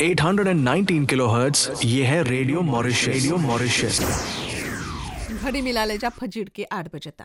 819 kilohertz ये है radio Mauritius radio Mauritius घड़ी मिला ले जा फजीर के आठ बजता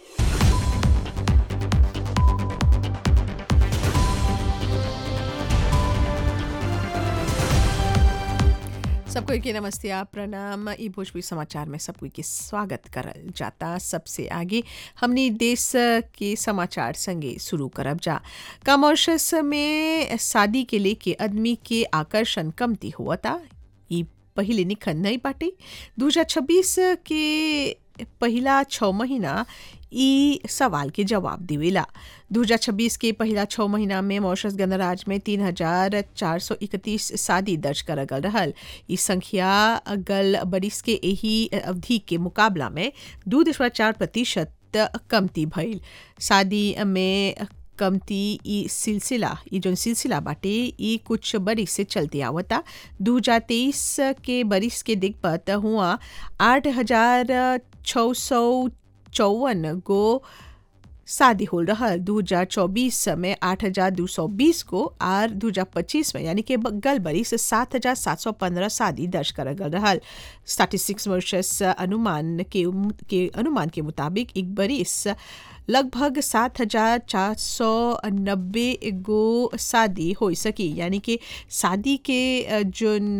सबको के नमस्ते आप प्रणाम ई भोजपुरी समाचार में सबको के स्वागत करल जाता सबसे आगे हमने देश के समाचार संगे शुरू करब जा कमर्शस में शादी के लेके आदमी के आकर्षण कमती हुआ था ई पहले निखन नहीं बाटे 2026 के पहिला छः महीना ई सवाल के जवाब देवेला 2026 के पहिला छः महीना में मॉरिशस गणराज में तीन हजार चार सौ इकतीस शादी दर्ज करल गल रहल ई संख्या गल बरिस के यही अवधि के मुकाबला में दू दशमलव चार प्रतिशत कमती भइल शादी में कमती ई सिलसिला ई जोन सिलसिला बाटे ई कुछ बरिस से चलते आवता दू हजार तेईस के बरिस के दिग्पत हुआ आठ हजार छः सौ चौवन गो शादी हो रहा दू हजार चौबीस में आठ हजार दो सौ बीस को और दू हजार पच्चीस में यानी कि गल बरिस सात हजार सात सौ पंद्रह शादी दर्ज कर गल रहा स्टैटिस्टिक्स वर्षस अनुमान के के अनुमान के मुताबिक एक बरिस लगभग सात हजार चार सौ नब्बे गो शादी हो सकी यानी कि शादी के जोन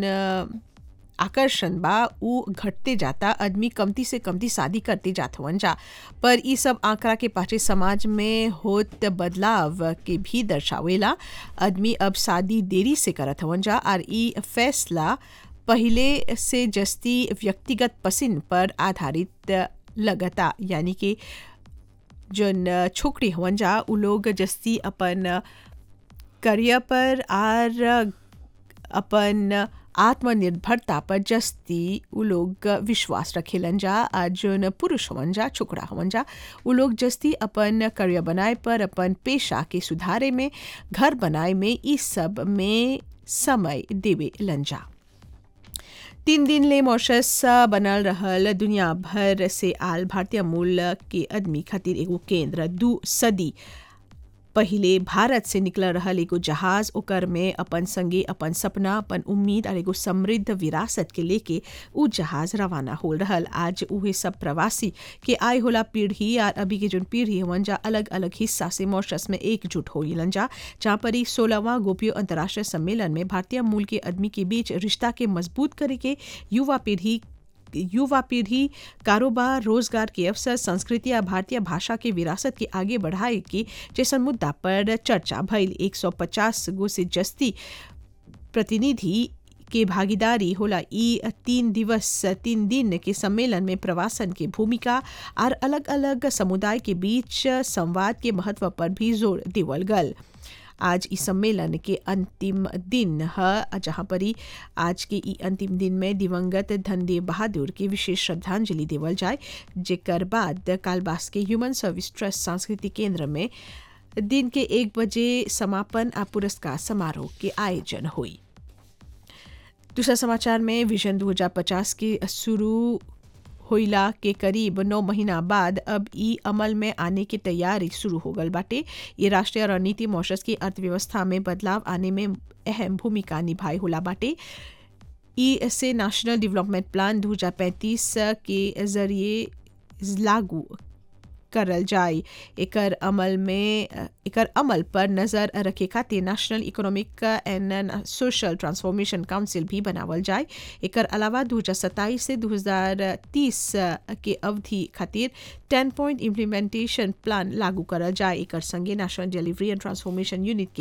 आकर्षण बा उ घटते जाता आदमी कमती से कमती शादी करते जात हवन जा पर ई सब आंकड़ा के पाछे समाज में होत बदलाव के भी दर्शावेला आदमी अब शादी देरी से करत हवन जा और ई फैसला पहले से जस्ती व्यक्तिगत पसंद पर आधारित लगता यानी कि जोन छोकरी हवन जा उ लोग जस्ती अपन करियर पर आर अपन आत्मनिर्भरता पर जस्ती उ लोग विश्वास रखेलन जा आ जोन पुरुष हवन जा छोकरा हवन जा उ लोग जस्ती अपन करियर बनाए पर अपन पेशा के सुधारे में घर बनाए में इस सब में समय देवे लंजा तीन दिन ले मॉरिशस बनल रहल दुनिया भर से आल भारतीय मूल के आदमी खातिर एगो केंद्र दू सदी पहिले भारत से निकल रहल एगो जहाज ओकर में अपन संगे अपन सपना अपन उम्मीद और एगो समृद्ध विरासत के लेके उ जहाज रवाना हो रहल आज उहे सब प्रवासी के आय होला पीढ़ी और अभी के जोन पीढ़ी हवन जा अलग अलग हिस्सा से मॉरिशस में एकजुट हो जा जहाँ पर ही सोलहवां गोपियो अंतर्राष्ट्रीय सम्मेलन में भारतीय मूल के आदमी के बीच रिश्ता के मजबूत करे के युवा पीढ़ी युवा पीढ़ी कारोबार रोजगार के अवसर संस्कृति या भारतीय भाषा के विरासत के आगे बढ़ाए के जैसन मुद्दा पर चर्चा भइल 150 गो से जस्ती प्रतिनिधि के भागीदारी होला ई तीन दिवस तीन दिन के सम्मेलन में प्रवासन के भूमिका और अलग अलग समुदाय के बीच संवाद के महत्व पर भी जोर देवल गल आज इस सम्मेलन के अंतिम दिन है जहाँ पर ही आज के ई अंतिम दिन में दिवंगत धनदेव बहादुर के विशेष श्रद्धांजलि देवल जाए जेकर बाद कालबास के ह्यूमन सर्विस ट्रस्ट सांस्कृतिक केंद्र में दिन के एक बजे समापन आ पुरस्कार समारोह के आयोजन हुई दूसरा समाचार में विजन 2050 के शुरू होइला के करीब नौ महीना बाद अब ई अमल में आने की तैयारी शुरू हो गल बाटे ये राष्ट्रीय रणनीति मॉरिशस की अर्थव्यवस्था में बदलाव आने में अहम भूमिका निभाई होला बाटे ई से नेशनल डेवलपमेंट प्लान 2035 के जरिए लागू करल जाए एकर अमल में एकर अमल पर नज़र रखे खातिर national economic and social transformation council भी बनावल जाए एकर अलावा दू हज़ार सत्ताईस से दू हज़ार तीस के अवधि खातिर टेन पॉइंट इम्प्लीमेंटेशन प्लान लागू करल जाए एकर संगे national delivery and transformation unit के